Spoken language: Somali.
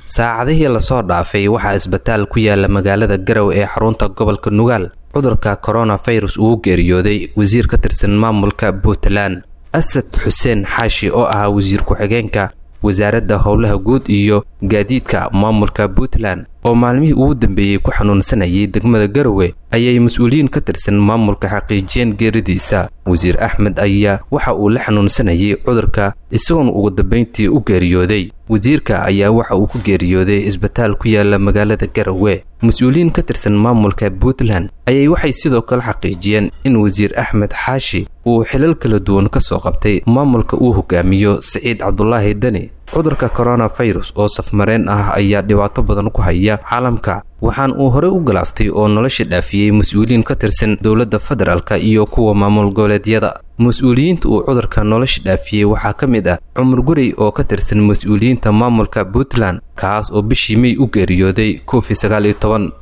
saacadihii lasoo dhaafay waxaa isbitaal ku yaala magaalada garow ee xarunta gobolka nugaal cudurka koronafirus uu geeriyooday wasiir ka tirsan maamulka puntland asad xuseen xaashi oo ahaa wasiir ku-xigeenka wasaaradda howlaha guud iyo gaadiidka maamulka puntland oo maalmihii ugu dambeeyey ku xanuunsanayay degmada garowe ayay mas-uuliyiin ka tirsan maamulka xaqiijiyeen geeridiisa wasiir axmed ayaa waxa uu la xanuunsanayay cudurka isagoona ugu dambayntii u geeriyooday wasiirka ayaa waxa uu ku geeriyooday isbitaal ku yaala magaalada garowe mas-uuliyiin ka tirsan maamulka puntland ayay waxay sidoo kale xaqiijiyeen in wasiir axmed xaashi uu xilal kala duwan ka soo qabtay maamulka uu hogaamiyo siciid cabdulaahi deni cudurka koronafirus oo safmareen ah ayaa dhibaato badan ku haya caalamka waxaan uu horey u galaaftay oo nolosha dhaafiyey mas-uuliyiin ka tirsan dowladda federaalk iyo kuwa maamul goboleedyada mas-uuliyiinta uu cudurka nolosha dhaafiyey waxaa ka mid ah cumar gurey oo ka tirsan mas-uuliyiinta maamulka puntland kaas oo bishii mey u geeriyooday covid sagaal iyo toban